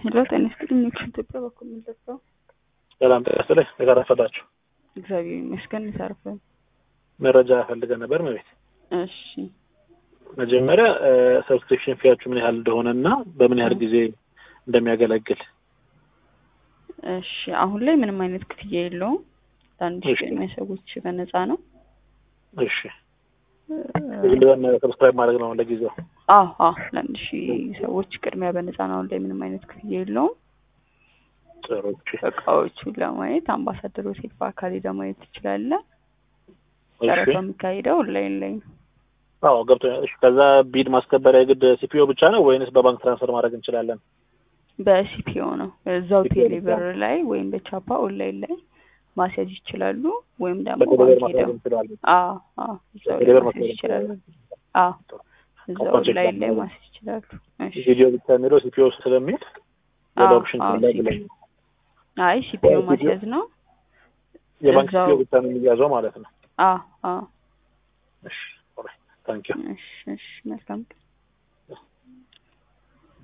ሄሎ ጤና ይስጥልኝ። ኢትዮጵያ በኩል የምንደርሰው ሰላም ጤና ይስጥልኝ። የጋራ ፈላችሁ እግዚአብሔር ይመስገን ይሰርፈን። መረጃ ፈልገን ነበር መቤት። እሺ መጀመሪያ ሰብስክሪፕሽን ፊያችሁ ምን ያህል እንደሆነ እና በምን ያህል ጊዜ እንደሚያገለግል። እሺ አሁን ላይ ምንም አይነት ክፍያ የለውም። ለአንድ ሺህ እሺ። ቅድሚያ ሰዎች በነፃ ነው። እሺ ግልበን ሰብስክራይብ ማድረግ ነው ለጊዜው። አዎ አዎ ለአንድ ሺህ ሰዎች ቅድሚያ በነፃ ነው። አሁን ላይ ምንም አይነት ክፍያ የለውም። ጥሩ እሺ። እቃዎቹን ለማየት አምባሳደር ሆቴል በአካል ሄደህ ማየት ትችላለህ። እሺ ጨረታው የሚካሄደው ኦንላይን ላይ ነው። አዎ ገብቶኛል። እሺ ከዛ ቢድ ማስከበሪያ የግድ ሲፒኦ ብቻ ነው ወይንስ በባንክ ትራንስፈር ማድረግ እንችላለን? በሲፒኦ ነው እዛው CPO ቴሌብር ላይ ወይም በቻፓ ኦንላይን ላይ ማስያዝ ይችላሉ። ወይም ደግሞ በቴሌብር ባንክ ማድረግ ሄደው እንችላለን። አዎ አዎ እዛው ላይ በቴሌብር ማስያዝ ማስያዝ ይችላሉ። አዎ እዛው ኮንታክት ኦንላይን ላይ ማድረግ ማስያዝ ይችላሉ። እሺ ቪዲዮ ብቻ የሚለው ሲፒኦ ስለሚል ሌላ አዎ ኦፕሽን አዎ ካለ ሲፒኦ ብለኝ አይ ሲፒኦ CPO ማስያዝ ነው። የባንክ እዛው- ሲፒኦ ብቻ ነው የሚያዘው ማለት ነው። አዎ አዎ እሺ ኦልራይት ታንኪዩ እሺ እሺ መልካም ቀን